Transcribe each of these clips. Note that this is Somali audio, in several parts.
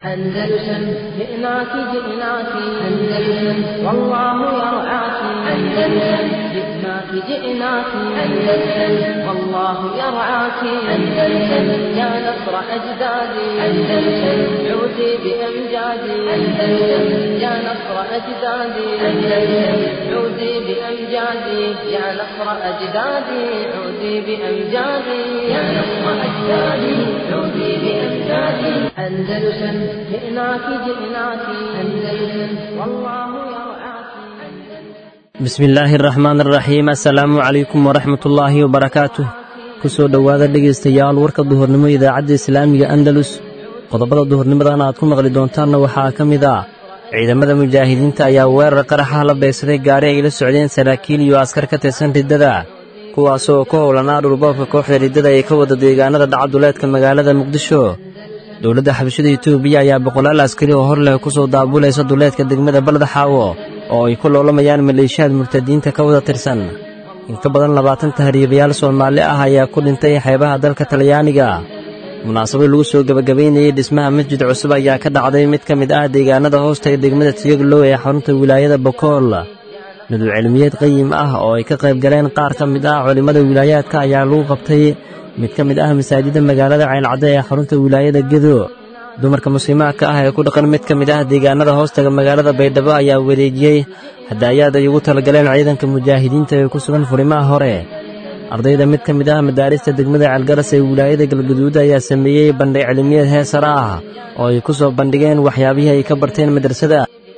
أندلسن جئناك جئناك أندلسن والله يرعاك أندلسن جئناك جئناك أندلسن والله يرعاك أندلسن يا نصر أجدادي أندلسن عودي بأمجادي أندلسن يا نصر أجدادي أندلسن عودي بأمجادي يا نصر أجدادي عودي بأمجادي يا نصر أجدادي عودي بأمجادي أندلسن جئناك جئناك أندلسن والله يرعاك bismi illaahi araxmaan araxiim assalaamu calaykum waraxmatullaahi wabarakaatuh ku soo dhowaada dhegaystayaal warka duhurnimo idaacadda islaamiga andalus qodobada duhurnimadan aad ku maqli doontaanna waxaa ka mid ah ciidamada mujaahidiinta ayaa weerar qaraxa la beegsaday gaari ay la socdeen saraakiil iyo askar ka tirsan riddada kuwaasoo ka howlanaa dhulboobka kooxda riddada ee ka wada deegaanada dhacaduleedka magaalada muqdisho dowladda xabashada etoobiya ayaa boqolaal askari oo hor leh ku soo daabulaysa duleedka degmada baladaxaawo oo ay ku loolamayaan maleeshiyaad murtadiinta ka wada tirsan in ka badan labaatan tahriibayaal soomaali ah ayaa ku dhintay xeebaha dalka talyaaniga munaasabad lagu soo gebagabaynayey dhismaha masjid cusub ayaa ka dhacday mid ka mid ah deegaanada hoosta ee degmada tiyaglow ee xarunta wilaayada bokool nuduc cilmiyeed qayim ah oo ay ka qayb galeen qaar ka mid ah culimmada wilaayaadka ayaa lagu qabtay mid ka mid ah masaajidda magaalada ceylcadde ee xarunta wilaayada gedo dumarka muslimaadka ah ee ku dhaqan mid ka mid ah deegaanada hoostaga magaalada baydhabo ayaa wareejiyey hadaayaad ay ugu talagaleen ciidanka mujaahidiinta ee ku sugan furimaha hore ardayda mid ka mid ah madaarista degmada ceelgaras ee wilaayada galgaduud ayaa sameeyey bandhig cilmiyeed heesara ah oo ay ku soo bandhigeen waxyaabihii ay ka barteen madrasada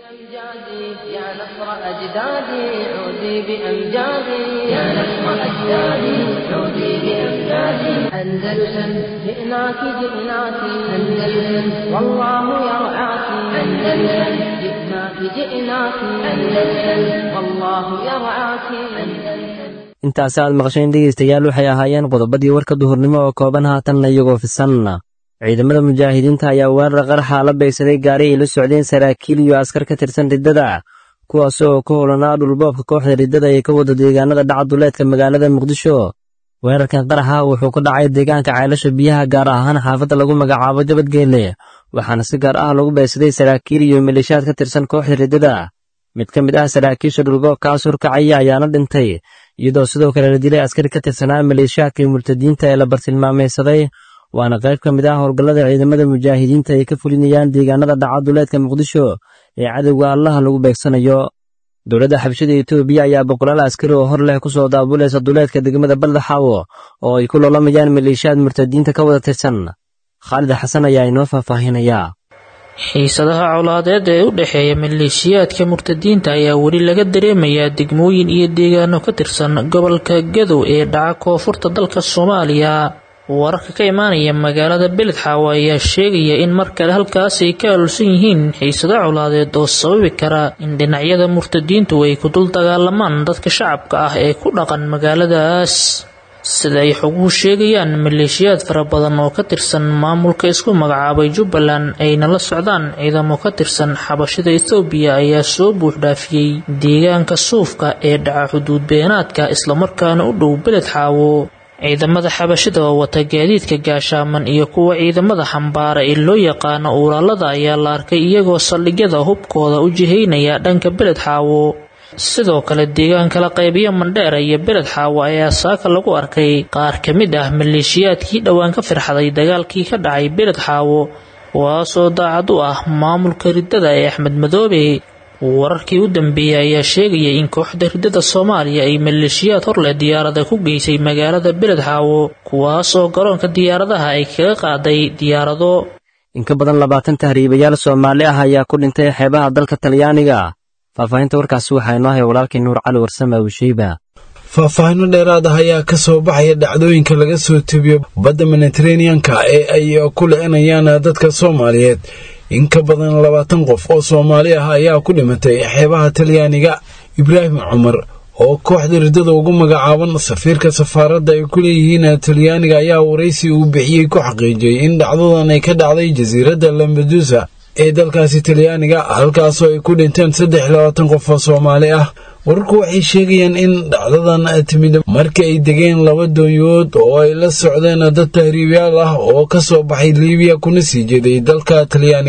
يا نصر أجدادي عودي بأمجادي يا نصر أجدادي عودي بأمجادي أندلسن جئناك جئناك أندلسن والله يرعاك أندلسن جئناك جئناك أندلسن والله يرعاك أندلسن intaasi aad maqasheen dhegaystayaal waxay ahaayeen qodobadii warka duhurnimo oo kooban haatanna iyagoo fisan ciidamada mujaahidiinta ayaa weerar qaraxa la beegsaday gaari ay la socdeen saraakiil iyo askar ka tirsan riddada kuwaas oo ka howlanaa dhulboobka kooxda riddada ee ka wada deegaanada dhacaduleedka magaalada muqdisho weerarkan qaraxa wuxuu ku dhacay deegaanka ceelasha biyaha gaar ahaan xaafadda lagu magacaabo jabadgeelle waxaana si gaar ah lagu beegsaday saraakiil iyo maleeshiyaad ka tirsan kooxda riddada mid ka mid ah saraakiisha dhulboobkaas horkacaya ayaana dhintay iyadoo sidoo kale la dilay askari ka tirsanaa maleeshiyaadka murtadiinta ee la bartilmaamaysaday waana qayb ka mid ah howlgallada ciidamada mujaahidiinta ay ka fulinayaan deegaanada dhacaduleedka muqdisho ee cadowga allaha lagu beegsanayo dowladda xabashada etoobiya ayaa boqolaal askari oo hor leh ku soo daabulaysa duleedka degmada baldaxaawo oo ay ku loolamayaan maleeshiyaad murtadiinta ka wada tirsan khaalid xasan ayaa inoo faahfaahinayaa xiisadaha colaadeed ee u dhexeeya maleeshiyaadka murtadiinta ayaa weli laga dareemayaa degmooyin iyo deegaano ka tirsan gobolka gadow ee dhaca koonfurta dalka soomaaliya wararka ka imaanaya magaalada beledxaawo ayaa sheegaya in mar kale halkaas ay ka aalulsan yihiin xiisado colaadeed oo sababi kara in dhinacyada murtadiintu ay ku dul dagaalamaan dadka shacabka ah ee ku dhaqan magaaladaas sida ay xoguhu sheegayaan maleeshiyaad fara badan oo ka tirsan maamulka isku magacaabay jubbaland ayna la socdaan ciidamo ka tirsan xabashada ethoobiya ayaa soo buuxdhaafiyey deegaanka suufka ee dhaca xuduud beenaadka islamarkaana u dhow beled xaawo ciidamada xabashada oo wata gaadiidka gaashaaman iyo kuwa ciidamada xambaara ee loo yaqaano uulaalada ayaa la arkay iyagoo saldhigyada hubkooda u jihaynaya dhanka beled xaawo sidoo kale deegaan kala qaybiyo mandheera iyo beled xaawo ayaa saaka lagu arkay qaar ka mid ah maleeshiyaadkii dhowaan ka firxaday dagaalkii ka dhacay beled xaawo kuwaasoo daacad u ah maamulka riddada ee axmed madoobe wararkii u dambeeyey ayaa sheegaya in kooxda riddada soomaaliya ay maleeshiyaad hor leh diyaarada ku geysay magaalada beled xaawo kuwaasoo garoonka diyaaradaha ay kaga qaaday diyaarado in ka badan labaatan tahriibayaal soomaali ah ayaa ku dhintay xeebaha dalka talyaaniga faahfaahinta warkaasi waxaa inoo haya walaalkii nuur cali warsame abushiiba faahfaahino dheeraad ah ayaa ka soo baxaya dhacdooyinka laga soo tebiyo badda mediteraneanka ee ay ku licinayaan dadka soomaaliyeed in ka badan labaatan qof oo soomaali ah ayaa ku dhimatay xeebaha talyaaniga ibraahim cumar oo kooxda riddada ugu magacaaban safiirka safaaradda ay ku leeyihiin talyaaniga ayaa waraysi uu bixiyey ku xaqiijiyey in dhacdadan ay ka dhacday jasiiradda lambadusa ee dalkaasi talyaaniga halkaasoo ay ku dhinteen saddex iyo labaatan qof oo soomaali ah wararku waxay sheegayaan in dhacdadan timid markii ay degeen laba doonyood oo ay la socdeen dad tahriibyaal ah oo ka soo baxay liibiya kuna sii jeeday dalka talyaaniga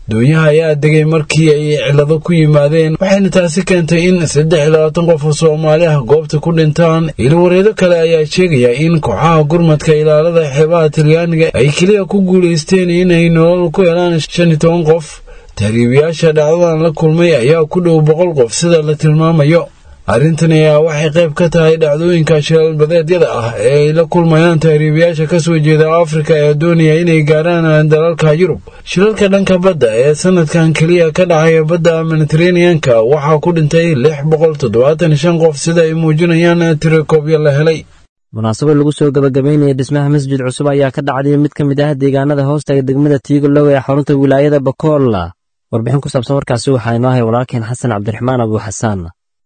doonyaha ayaa degay markii ay cilado ku yimaadeen waxayna taasi keentay in saddex iyo labaatan qof oo soomaali ah goobta ku dhintaan ilwareedo kale ayaa sheegaya in kooxaha gurmadka ilaalada xeebaha talyaaniga ay keliya ku guulaysteen inay nolol ku helaan shan iyo toban qof tahriibayaasha dhacdadan la kulmay ayaa ku dhow boqol qof sida la tilmaamayo arrintan ayaa waxay qayb ka tahay dhacdooyinka shilaalbadeedyada ah ee ay la kulmayaan tahriibayaasha ka soo jeeda afrika ee doonaya inay gaaraan dalalka yurub shilalka dhanka badda ee sanadkan keliya ka dhacaya badda mediteraneanka waxaa ku dhintay lix boqol toddobaatan shan qof sida ay muujinayaan tirakoobyo la helay munaasabad lagu soo gabagabaynaya dhismaha masjid cusub ayaa ka dhacday mid ka mid ah deegaanada hoostaga degmada tiigolow ee xarunta wilaayada bakool warbixin ku saabsan warkaasi waxaa inoo hay walaalkeen xasan cabdiraxmaan abuu xasaan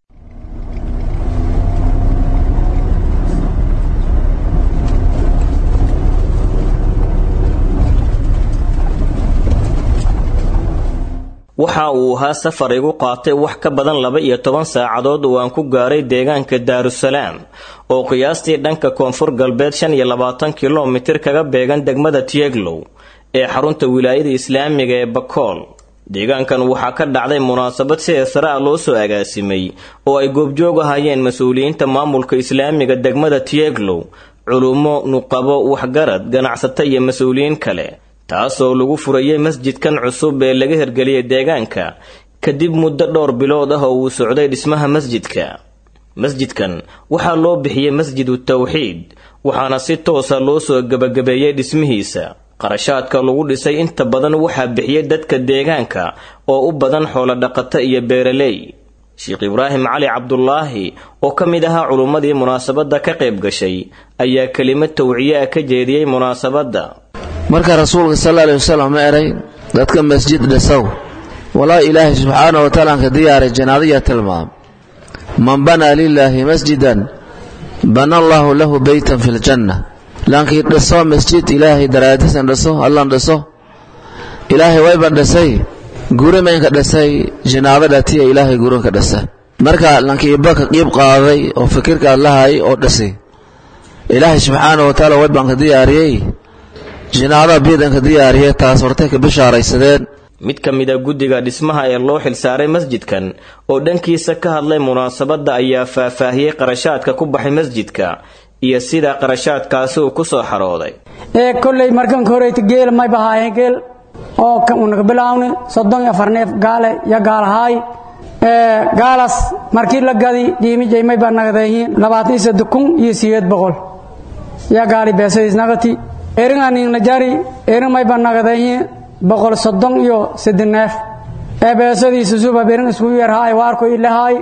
waxa uu ahaa safar igu qaatay wax ka badan laba iyo toban saacadood oo aan ku gaaray deegaanka daarusalaam oo qiyaastii dhanka koonfur galbeed shan iyo labaatan kilomitir kaga beegan degmada tieglow ee xarunta wilaayada islaamiga ee bakool deegaankan waxaa ka dhacday munaasabad si heesare ah loo soo agaasimay oo ay goobjoog ahayeen mas-uuliyiinta maamulka islaamiga degmada tieglow culummo nuqabo waxgarad ganacsato iyo mas-uuliyiin kale taasoo lagu furayay masjidkan cusub ee laga hirgeliyay deegaanka kadib muddo dhowr bilood ah oo uu socday dhismaha masjidka masjidkan waxaa loo bixiyey masjidu tawxiid waxaana si toosa loo soo gebagabeeyey dhismihiisa qarashaadka lagu dhisay inta badan waxaa bixiyey dadka deegaanka oo u badan xoolodhaqato iyo beeraley sheekh ibraahim cali cabdulaahi oo ka mid ahaa culummadii munaasabadda ka qayb gashay ayaa kelimad tawciye ah ka jeediyey munaasabadda marka rasuulka sal alay wasalam ma eray dadka masjid dhisow walaa ilaahay subxaana wa taala aan ka diyaaray janaadaya tilmaam man banaa lilaahi masjidan bana allaahu lahu beytan fi ljanna laankii dhiso masjid ilaahay daraadisan dhiso allan dhiso ilaahay wayban dhisay guri maynka dhisay janaadadhatiya ilaahay gurinka dhisa marka lankiiba ka qiib qaaday oo fikirkaad lahay oo dhisay ilaahay subxaana wa taala waybaan ka diyaariyey jinaadaha biidanka diyaariya taas hortay ka bishaaraysadeen mid ka mid a guddiga dhismaha ee loo xilsaaray masjidkan oo dhankiisa ka hadlay munaasabadda ayaa faahfaahiyey qarashaadka ku baxay masjidka iyo sida qarashaadkaasi uu ku soo xarooday ee kolley markanka horeyta geel may bahaayeen geel oo unaga bilaawni soddon iyo afar neef gaale iyo gaalahaay gaalaas markii la gadi qiimijay may baa nagadeeyiin labaatan iyo saddex kun iyo sideed boqol iyo gaali beesadiis nagati eringaningnajari erin may baa nagadeeyiin boqol soddon iyo saddex neef ee beesadiisa suba berin isku yarhaay waarko ilahaay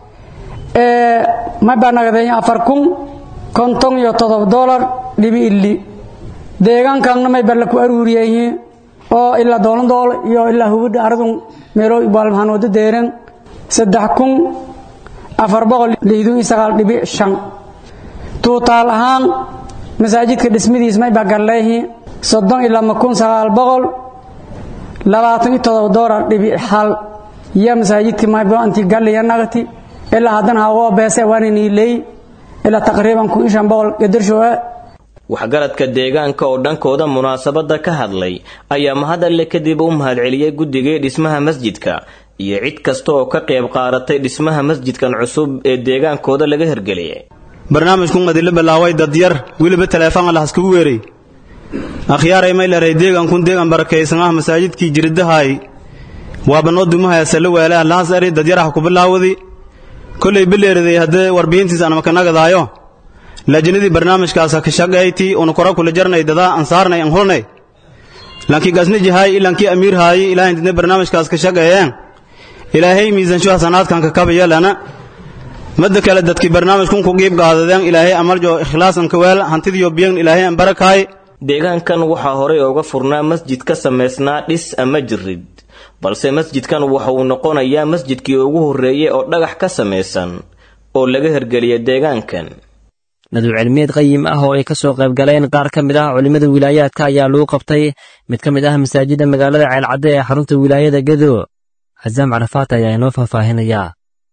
may baa nagadeeyiin afar kun konton iyo todob dolar dhibi illi deegaankanna may baa laku aruuriyeyiin oo ilaa doolandool iyo ilaa hubidha aradun meelo baalmahanooda deeren saddex kun afar boqol lixdun iyo sagaal dhibi shan tuutaal ahaan masaajidka dhismidiis may baa galleeyihiin soddon iyo lama kun sagaal boqol labaatan iyo todoba doolar dhibi hal iyo masaajidka maybanti galliya nagati ilaa haddana hawoo beese waana niileey ilaa taqriiban kun iyo shan boqol gadarshoe waxgaradka deegaanka oo dhankooda munaasabadda ka hadlay ayaa mahadalle kadib u mahadceliyey guddigii dhismaha masjidka iyo cid kasta oo ka qayb qaadatay dhismaha masjidkan cusub ee deegaankooda laga hirgeliyay barnaamijkun madila bilaaway dadyar weliba taleefon lah iskugu weeray akhyaaray may leray deegankun deegan barakaysan ah masaajidkii jiridahaay waaba noo dumahaya salla weelaha laas eri dadyaraha ku bilaawadi kollay bileeriday haddee warbihintiis aan makanagadaayo laajinadii barnaamijkaas ka shaqayti una kora kula jarnay dadaa aan saarnay aan hulnay laakiin gasna jahaay ilankii amiir haayi ilaahay didna barnaamijkaas ka shaqeeyeen ilaahay miisansho hasanaadkan ka kabaya lana madda kale dadkii barnaamijkun ku qiib qaadadeen ilaahay amaljo ikhlaasan ka weel hantidiyo biyan ilaahay aan barakaay deegaankan waxaa horay ooga furnaa masjid ka samaysnaa dhis ama jirid balse masjidkan waxa uu noqonayaa masjidkii ugu horreeyey oo dhagax ka samaysan oo laga hirgeliyay deegaankan nadu cilmiyeed qayim ah oo ay ka soo qayb galeen qaar ka mid ah culimmada wilaayaadka ayaa lagu qabtay mid ka mid ah masaajidda magaalada ceelcadde ee xarunta wilaayada gedo xasaam carafaat ayaa inoo faahfaahinayaa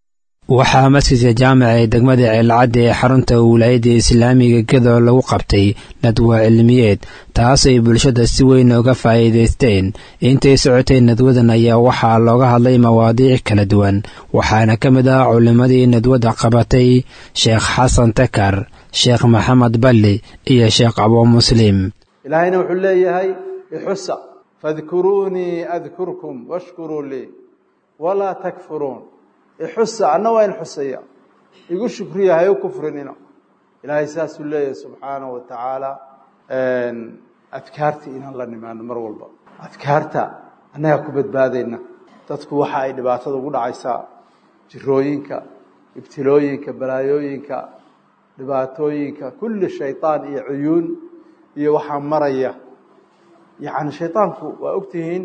waxaa masjidka jaamaca ee degmada ceelcadda ee xarunta wilaayadda islaamiga gedo lagu qabtay nadwa cilmiyeed taas ay bulshada si weyn uga faa'iidaysteen intay socotay nadwadan ayaa waxaa looga hadlay mawaadiic kala duwan waxaana ka mid ah culimmadii nadwadda qabatay sheekh xasan takar sheekh maxamed balli iyo sheekh abuu muslim ilaahayna wuxuu leeyahay ixusa fadkuruunii adkurkum washkuruu lii walaa takfuruun ixusa anna waa in xusaya igu shukriya hay u kufrinina ilaahay saasuu leeyahay subxaanahu wa tacaala adkaarta inaan la nimaano mar walba adkaarta annagaa ku badbaadayna dadku waxa ay dhibaatada ugu dhacaysaa jirooyinka ibtilooyinka balaayooyinka dhibaatooyinka kulli shayطaan iyo cuyuun iyo waxaa maraya yacni shayطaanku waa ogtihiin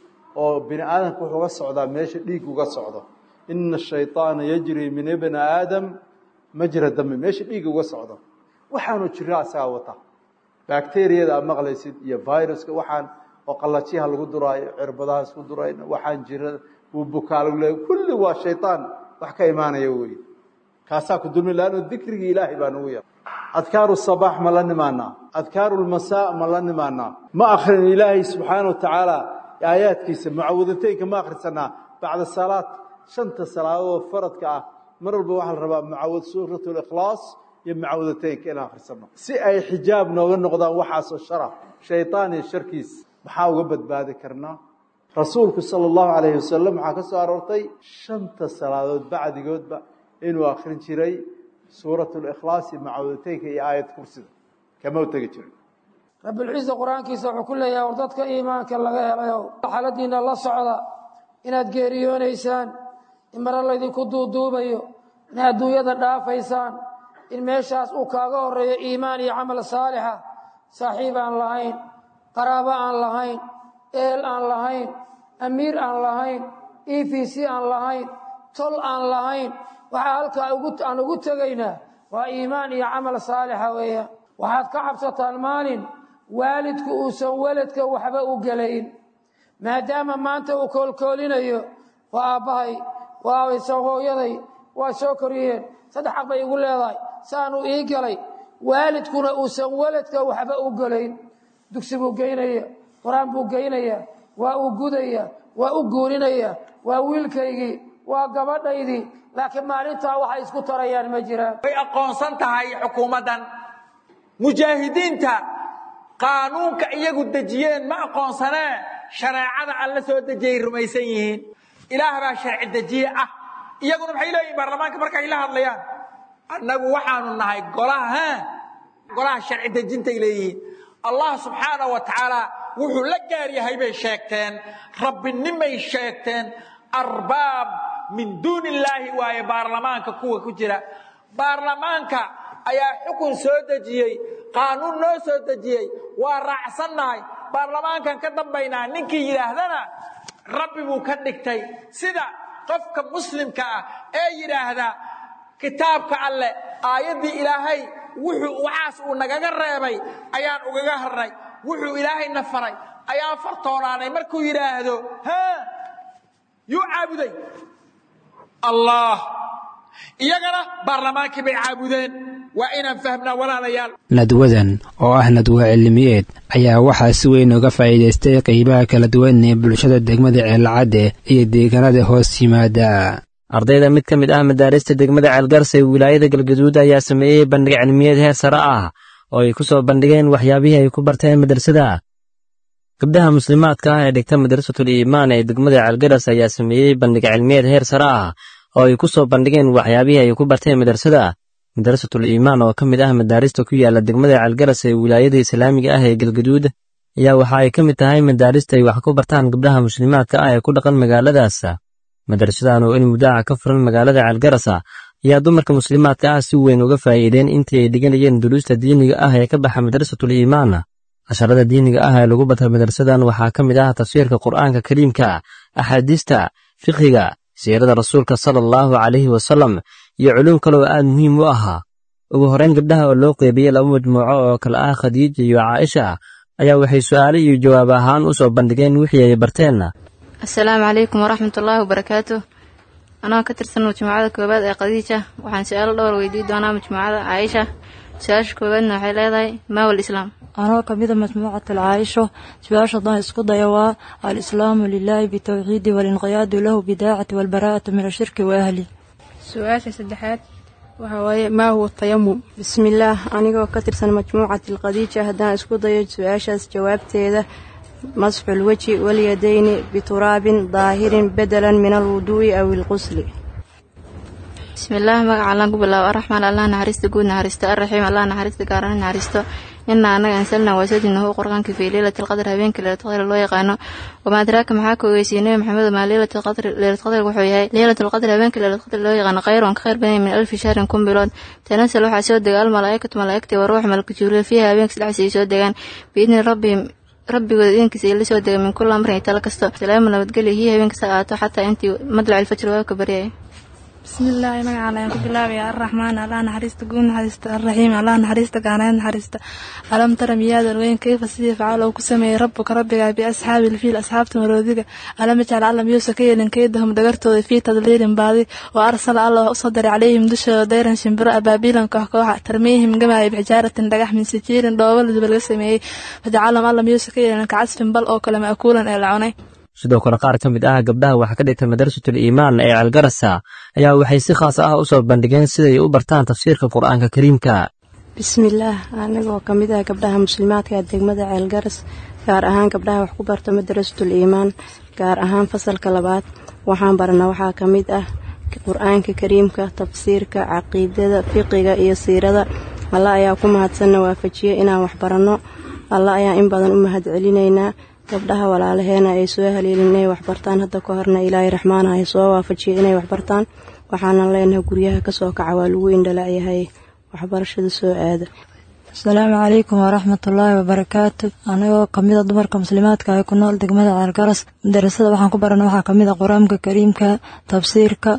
oo bini aadamka wuxuu uga socdaa meesha dhiig uga socdo ina الshayطaana yajri min ibni aadam majra dami meesha dhiig uga socdo waxaanu jira asagaa wata bacteriyada aad maqlaysid iyo viruska waxaan oo qalajiyaha lagu duraayo cirbadaha isku durayna waxaan jira wuu bukaa lagu leeya kulli waa shayطaan wax ka imaanaya wey kaasaa ku dulmi laano dikrigii ilaahay baa nagu yar adkaaru sabaax ma la nimaanaa adkaaru lmasaa ma la nimaanaa ma akrin ilaahay subxaana wa tacaala aayaadkiisa mucawadateynka ma akhrisanaa bacda salaad shanta salaadood faradka ah mar walba waxaa la rabaa mucawad suurat likhlaas iyo mucawadateynka inaan akhrisano si ay xijaab nooga noqdaan waxaasoo shara shayطaan iyo sharkiis maxaa uga badbaadi karnaa rasuulku sala allahu calayhi wasalam waxaa ka soo aroortay shanta salaadood bacdigoodba inuu akrin jiray suurat likhlaas iyo mucawadateynka iyo aayad kursida kama u tegi jiray rabbilciisa qur-aankiisa wuxuu ku leeyahay war dadka iimaanka laga helayo xaaladiina la socda inaad geeriyoonaysaan in mare laydinku duuduubayo inaad adduunyada dhaafaysaan in meeshaas uu kaaga horeeyo iimaan iyo camal saalixa saaxiib aan lahayn qaraabo aan lahayn eel aan lahayn amiir aan lahayn e v c aan lahayn tol aan lahayn waxaa halkaa aan ugu tegaynaa waa iimaan iyo camal saalixa weeyaan waxaad ka cabsataan maalin waalidku uusan weladka waxba u gelayn maadaama maanta uu koolkoolinayo waa aabbahay waa abaysan hooyaday waa soo koriyeen saddex xaq bay igu leedahay saanuu ii galay waalidkuna uusan weladka waxba u gelayn dugsi buu geynaya qur-aan buu geynaya waa uu gudaya waa u guurinaya waa wiilkaygii waa gabadhaydii laakiin maalintaa waxay isku tarayaan ma jiraan way aqoonsan tahay xukuumaddan mujaahidiinta qaanuunka iyagu dejiyeen ma aqoonsanee shareecada alla soo dejiyay rumaysan yihiin ilaah baa sharci dejiye ah iyaguna maxay leeyihin baarlamaanka markay la hadlayaan annagu waxaanu nahay golaha golaha sharci dejintay leeyihiin allah subxaana wa tacaala wuxuu la gaar yahay bay sheegteen rabbinimay sheegteen arbaab min duuni illaahi waaye baarlamaanka kuwa ku jira baarlamaanka ayaa xukun soo dejiyey qaanuun noo soo dejiyey waa raacsannahay baarlamaankan ka dambaynaa ninkii yidhaahdana rabbi buu ka dhigtay sida qofka muslimka ah ee yidhaahda kitaabka alleh aayaddii ilaahay wuxuu waxaas uu nagaga reebay ayaan ugaga harnay wuxuu ilaahayna faray ayaan fartoonaanay markuu yidhaahdo ha yuu caabuday allah iyagana baarlamaankii bay caabudeen waa inaan fahmnaa walaalayaal nadwadan oo ah nadwa cilmiyeed ayaa waxaa si weyn uga faa'iidaystay qaybaha kala duwan ee bulshada degmada ceelcadde iyo deegaanada hoos yimaada ardayda mid ka mid ah madaarista degmada ceelgarsa ee wilaayada galgaduud ayaa sameeyey bandhig cilmiyeed heer sare ah oo ay ku soo bandhigeen waxyaabihii ay ku barteen madrasada gabdhaha muslimaadka ah ee dhigta madrasatul iimaan ee degmada ceelgaras ayaa sameeyey bandhig cilmiyeed heer sare ah oo ay ku soo bandhigeen waxyaabihii ay ku barteen madrasada madrasatul iimaan oo ka mid ah madaarista ku yaala degmada ceelgaras ee wilaayada islaamiga ah ee galgaduud ayaa waxa ay ka mid tahay madaarista ay wax ku bartaan gabdhaha muslimaadka ah ee ku dhaqan magaaladaas madrasadan oo in mudaaca ka furan magaalada ceelgarasa ayaa dumarka muslimaadka ah si weyn uga faa'iideen intii ay dhiganayeen duruusta diiniga ah ee ka baxa madrasatul iimaan casharada diiniga ah ee lagu bata madrasadan waxaa ka mid ah tafsiirka qur'aanka kariimka axaadiista fiqhiga siirada rasuulka sala allahu calayhi wasalam iyo culuum kaloo aad muhiim u ahaa ugu horrayn gabdhaha oo loo qeybiyey laba majmuuco oo kale ah khadiija iyo caaisha ayaa waxay su'aale iyo jawaab ahaan u soo bandhigeen wixii ay barteen asalaamu calaykum waraxmat ullaahi wabarakaatu anoo ka tirsan majmuucada koowaad ee khadiija waxaan su-aalo dhowr weydiin doonaa majmuucada caaisha su-aasha koowaadna waxay leedahay maawal islaam anoo kamida majmuucat alcaayisho su-aasha haddaan isku daya waa alislaamu lilaahi bitowxiidi walinqiyaadu lahu bidaacati walbaraa'atu min ashirki wa ahli su-aasha saddexaad waxaa waaye maa huwa tayamum bismillaah anigoo ka tirsan majmuucati alkhadiija haddaan isku dayo su-aashaas jawaabteeda masxu lweji walyadayni bituraabin daahirin bedelan min alwuduu'i aw ilqusli bismillaah magaca allaan ku bilaabo araxmaan allah naxariista guud naxariisto arraxiim allah naxariista gaarana naxariisto inaa annaga ansalna waasajidnahu qur-aanka fii leylati alqadr habeenka leylatulqadr loo yaqaano wamaa adraaka maxaa ka ogeysiiyey nebi maxamed maa leylatulqadr leylatulqadr wuxuu yahay leylatulqadr habeenka leylatulqadr loo yaqaano khayron ka khayr badan min alfi shahrin kun bilood tanasal waxaa soo dega almalaa'ikatu malaa'igtii wa ruux malka jibriil fiiha habeenka sadexdiisa ay soo degaan biidni rabbihim rabbigooda idinkiisa ay la soo dega min kulli amrin talo kasto salaamu nabadgelyo hiya habeenkasta aato xataa intii madlac ilfajr waa ka baryaya bismillaahi magacaala ayaan ku bilaabaya arraxmaan allah naxariista guud naxariista arraxiim allah naxariista gaaneed naxariista alam tara miyaadan weyn kayfa sidii facaal uu ku sameeyey rabbuka rabbigaa biasxaabi ilfiil asxaabta maroodiga alam yajcal alla miyuusa ka yeelin kaydahum dhagartooda fii tadliilin baadi wa arsala allah usoo daray calayhim dushooda dayran shimbiro abaabiilan koox kooxa tarmiihim gamaaya bixijaaratin dhagax min sijiirin dhoobo laduba laga sameeyey fajacalahum alla miyuusa ka yeelin kacasfin bal oo kale ma'kuulan ee la cunay sidoo kale qaar ka mid ah gabdhaha waxaa ka dhigtay madrasatul iimaan ee ceelgarasa ayaa waxay si khaas ah u soo bandhigeen siday u bartaan tafsiirka qur-aanka kariimka bismillaah anigoo ka mid ah gabdhaha muslimaadka ee degmada ceelgaras gaar ahaan gabdhaha wax ku barta madrasatul iimaan gaar ahaan fasalka labaad waxaan barna waxaa ka mid ah qur-aanka kariimka tafsiirka caqiidada fiqiga iyo siirada alla ayaa ku mahadsanna waafajiye inaan wax baranno alla ayaa in badan u mahad celinaynaa gabdhaha walaalaheena ay soo haleelin inay waxbartaan hadda ka horna ilaahay raxmaana ay soo waafajiyay inay waxbartaan waxaanan leenahay guryaha kasoo kaca waa lagu indhalacyahay waxbarashada soo aada asalaamu calaykum waraxmatullaahi wabarakaatu anigoo kamida dumarka muslimaadka ee ku nool degmada ceelgaras madarasada waxaan ku barana waxaa kamid a qur-aanka kariimka tafsiirka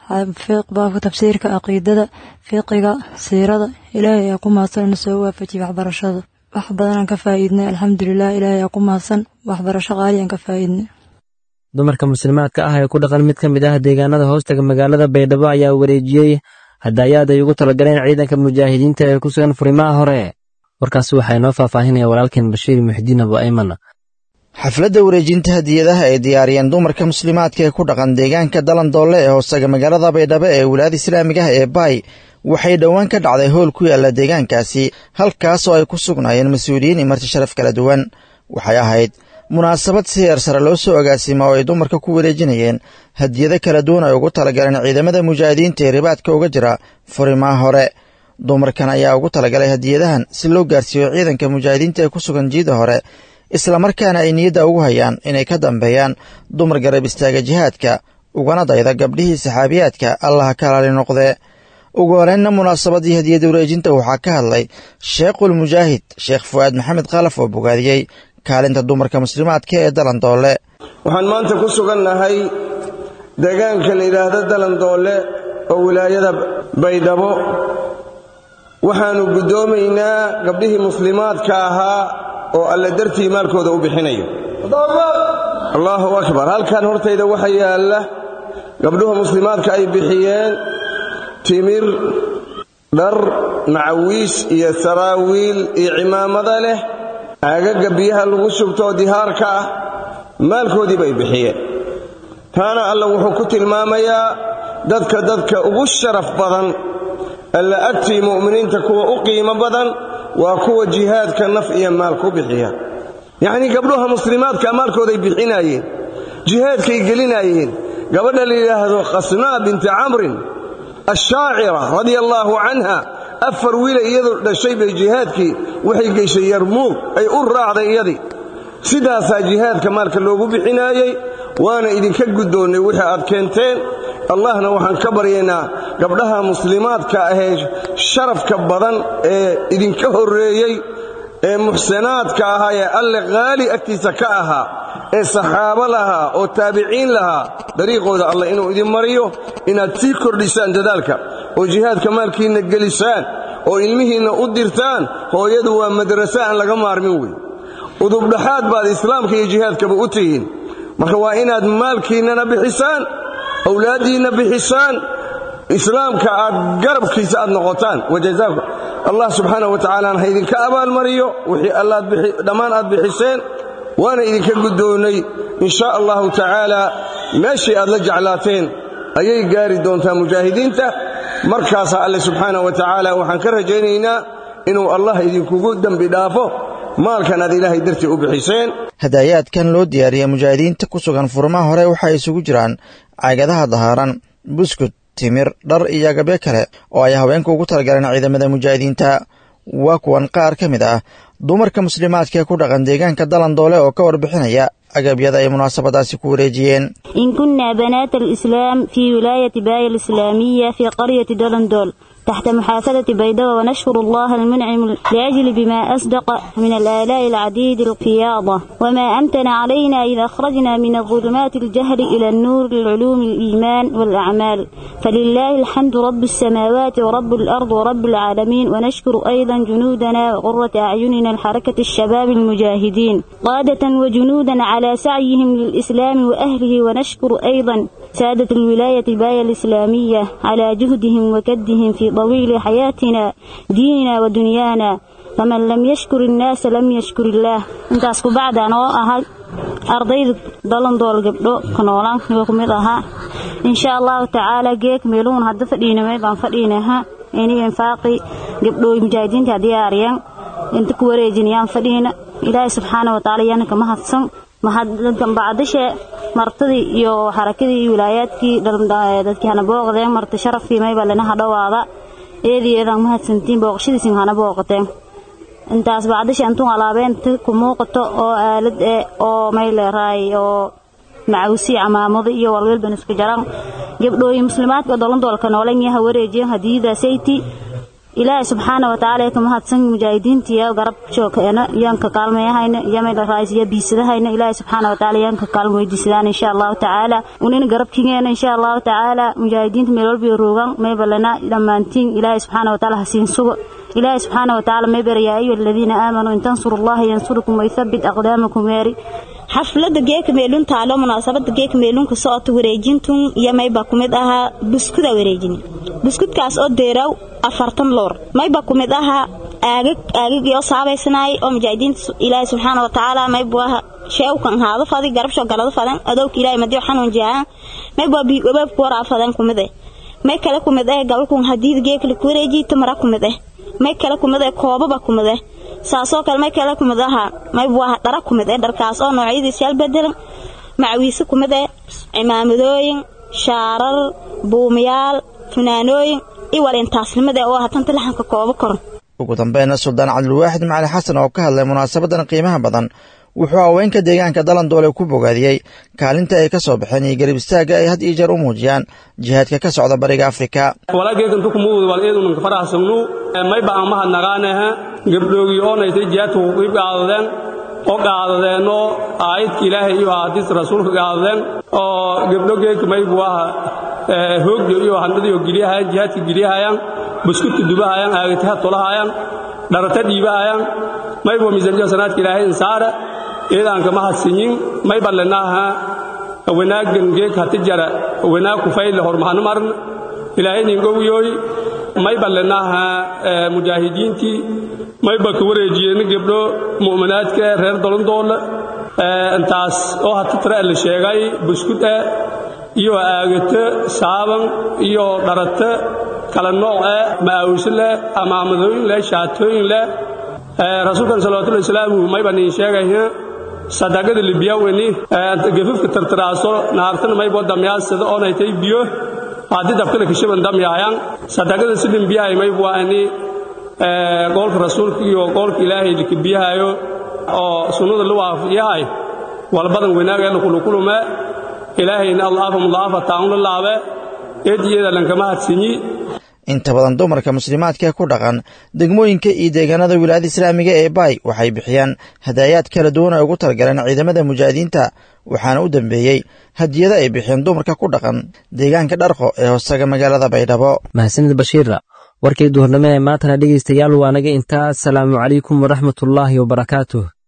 baabka tafsiirka caqiidada fiqiga siirada ilaahay ayaa ku mahadsan ina soo waafajiyay waxbarashada wax badanaan ka faa'iidnay alxamdulilah ilaahay aa ku mahadsan waxbarasho qaaliyan ka faa'iidnay dumarka muslimaadka ah ee ku dhaqan mid ka mid ah deegaanada hoostaga magaalada baydhabo ayaa wareejiyey hadaayaad ay ugu talagaleen ciidanka mujaahidiinta ee ku sugan furimaha hore warkaasi waxaa inoo faahfaahinaya walaalkeen bashiir muxdiin abu ayman xafladda wareejinta hadiyadaha ay diyaariyeen dumarka muslimaadka ee ku dhaqan deegaanka dalandoole ee hoostaga magaalada baydhabo ee wilaayada islaamiga ah ee baay waxay dhowaan ka dhacday howl ku yaalla deegaankaasi halkaas oo ay ku sugnaayeen mas-uuliyiin iyo marti sharaf kala duwan waxay ahayd munaasabad si heer sare loo soo agaasima oo ay dumarka ku wareejinayeen hadiyado kala duwan ay ugu talagaleen ciidamada mujaahidiinta ee ribaadka uga jira furimaha hore dumarkan ayaa ugu talagalay hadiyadahan si loo gaarsiiyo ciidanka mujaahidiinta ee ku sugan jiida hore islamarkaana ay niyadda ugu hayaan inay ka dambeeyaan dumar garab istaaga jihaadka ugana dayda gabdhihii saxaabiyaadka allaha ka alaali noqdee ugu horeynna munaasabadii hadiyada wareejinta waxaa ka hadlay sheekhul mujaahid sheekh fu'aad maxamed khalaf oo bogaadiyey kaalinta dumarka muslimaadka ee dalandoole waxaan maanta ku sugannahay deegaanka la yidhaahdo dalandoole oo wilaayada baydhabo waxaannu guddoomaynaa gabdhihii muslimaadka ahaa oo alle dartii maalkooda u bixinayo allaahu akbar halkan hortayda waxa yaalla gabdhuha muslimaadka ay bixiyeen timir dhar macawiish iyo saraawiil iyo cimaamada leh aagaga biyaha lagu shubtoo dihaarka ah maalkoodii bay bixiyeen taana alla wuxuu ku tilmaamayaa dadka dadka ugu sharaf badan alla agtii mu'miniinta kuwa u qiimo badan waa kuwa jihaadka naf iyo maal ku bixiya yacnii gabdhuha muslimaadka maalkooday bixinaayeen jihaadkay gelinaayeen gabadha la yidhaahdo khasnaa binti camrin ashaacira radia allaahu canha afar wiila iyadu dhashay bay jihaadkii waxay geyshay yarmuug ay u raacday iyadii sidaasaa jihaadka maalka loogu bixinaayey waana idinka guddoonnay wixii aad keenteen allahna waxaan ka baryaynaa gabdhaha muslimaadka ahee sharafka badan ee idinka horreeyey ee muxsanaadka ahaa ee alle qaali agtiisa ka ahaa ee saxaabo lahaa oo taabiciin lahaa dariiqooda allah inuu idin mariyo inaad sii kordhisaan dadaalka oo jihaadka maalkiinna gelisaan oo ilmihiinna u dirtaan hooyadu waa madrase aan laga maarmin wey udubdhaxaad baad islaamka iyo jihaadkaba u tihiin marka waa inaad maalkiinnana bixisaan awlaaddiinna bixisaan islaamka aad garabkiisa aad noqotaan wajazaakum allah subxaana wa tacaalaana ha idinka abaalmariyo wixii allaad dhammaan aad bixiseen waana idinka guddoonnay in shaa allahu tacaala meeshii aad la jeclaateen ayay gaari doontaa mujaahidiinta markaasaa alle subxaana wa tacaala waxaan ka rajaynaynaa inuu allah idinkugu dembi dhaafo maalkan aad ilaahay dartii u bixiseen hadaayaadkan loo diyaariyey mujaahidiinta ku sugan furmaha hore waxay isugu jiraan caagadaha dahaaran buskud timir dhar iyo agabyo kale oo ay haweenka ugu talagaleen ciidamada mujaahidiinta waa kuwan qaar ka mid ah dumarka muslimaadka ee ku dhaqan deegaanka dalandoole oo ka warbixinaya agabyada ay munaasabadaasi ku wareejiyeen in kunaa banaat alislaam fii wilaayati baaya alislaamiya fii qaryati dalandool تحت محافظة بيضاء ونشكر الله المنعم لأجل بما أصدق من الآلاء العديد القياضة وما أمتن علينا إذا أخرجنا من الظلمات الجهل إلى النور العلوم الإيمان والأعمال فلله الحمد رب السماوات ورب الأرض ورب العالمين ونشكر أيضا جنودنا وقرة أعيننا الحركة الشباب المجاهدين قادة وجنودا على سعيهم للإسلام وأهله ونشكر أيضا سادة الولاية الباية الإسلامية على جهدهم وكدهم في طويل حياتنا ديننا ودنيانا فمن لم يشكر الناس لم يشكر الله intaas ku bacda anoo ahay ardayda dalandool gabdho ka noolaan ku mid ahaa insha allahu tacaala geek meeluun hadda fadhiinamay baan fadhiinaha ini infaaqi gabdhooy mujaahidiinta diyaariyaan inta ku wareejinayaan fadhiina ilaahay subxaana watacaala yaana kama hadsan mahaddan bacdashe martadii iyo xarakadii iyo wilaayaadkii dadkii hana booqdeen marti sharafkii mayba lanaha dhowaada eedii eedaan mahadsantiin booqashadiisin hana booqateen intaas bacdashe intuu alaabeenta ku muuqato oo aalad eh oo may leeraay oo macawsi camaamado iyo walwalban isku jaraan gabdhooyin muslimaadka dolandoolka noolan yaha wareejiyan hadiyadaasaytii ilaahay subxaana watacaala ka mahadsan mujaahidiintiya garab joogkeena yaan ka kaalmeeyahayna iyo meel raaysiya biisadahayna ilaahay subxaana watacaala yaan ka kaalmo weydiisadaan insha allahu tacaala unina garabkigeena insha allahu tacaala mujaahidiinta meel walba roogan maybalana dhammaantiin ilaahay subxaana watacaala hasiin sugo ilaahay subxaana watacaala maybar yaa ayuha aladiina aamanuu in tansuru allaha yansurukum waythabbit aqdaamakum weeri xaflada geeka meelun taalo munaasabada geeka meelunka socota wareejintun iyo mayba ku mid ahaa buskuda wareejin buskudkaas oo deeraw afartan loor mayba ku mid ahaa aagag aagagii saabaysanaay oo mujaahidiinta ilaahay subxaana watacaala maybu aha sheewkan haado fadi garabsho galado fadan adowka ilaahay madiyo xanuun jaahan mayba bigabaabku waraa fadan ku mid eh may kale ku mid eh gabalkun hadiid geeka la ku wareejiy tamara ku mid eh may kale ku mid eh koobaba ku mid eh saasoo kale may kale ku mid ahaa maybu aha dhara ku mid eh dharkaas oo noocyadiisa yaal bedelan macawiise ku mid eh cimaamadooyin shaarar buumayaal funaanooyin iwal intaasnimada oo hatanta laxanka koobo koran ugu dambeynna suldaan cabdilwaaxid macali xasan oo ka hadlay munaasabadan qiimaha badan wuxuu haweenka deegaanka dalandoole ku bogaadiyey kaalinta ay ka soo baxeen iyo garib istaagga ay had iyo jeer u muujiyaan jihaadka ka socda bariga afrika walaageekantukumuud wal eedunanka faraxsagnu mayba aan mahadnaqaanaha gabdhoogii oonaysay jihaadka ku qiib qaadadeen oo qaadadeenoo aayadka ilaahay iyo ahadiista rasuulka qaadadeen oo gabdho geedka maybu aha hoogyo iyo handadiyo geliyahayaan jihaadka geliyahayaan buskudka dubahayaan aagataha tolahayaan dharata dhiibahayaan maybo miisanjo sanaadka ilaahay insaara eedaanka mahadsinyin mayba lenaha wanaagan geek hati jara wanaag kufayle hormahanu marn ilaahay ningowyoy mayba lenaha mujaahidiintii mayba ka wareejiyeen gabdho mu'minaadka reer dolondoole intaas oo hati tira la sheegay buskud ah iyo aagata saaban iyo dharata kala nooc ah maawis leh amaamadooyin leh shaatooyin leh rasuulkan salawatullahi wasalaamu mayba niin sheegaya sadaqada libiyaweni gafafka tartaraaso naartana maybo damyaasada oonaytay biyo haddii dabkala kashaban damyaayaan sadaqada sidin biyahay maybu ani goolka rasuulka iyo goolka ilaahay likabiyahayo oo sunnada la waafiyahay walbadan wanaageena kulukulume ilaahayna allaafa mudaafa taanla laabe eediyada lankama hadsinyi inta badan dumarka muslimaadka ee ku dhaqan degmooyinka iyo deegaanada wilaayada islaamiga ee baay waxay bixiyaan hadaayaad kala duwan ay ugu talagaleen ciidamada mujaahidiinta waxaana u dambeeyey hadiyada ay bixiyeen dumarka ku dhaqan deegaanka dharqo ee hoostaga magaalada baydhabo mahadsanid bashiira warkay duhurnimo ee maantana dhegaystayaal waa naga intaa asalaamu calaykum waraxmatullaahi wabarakaatuh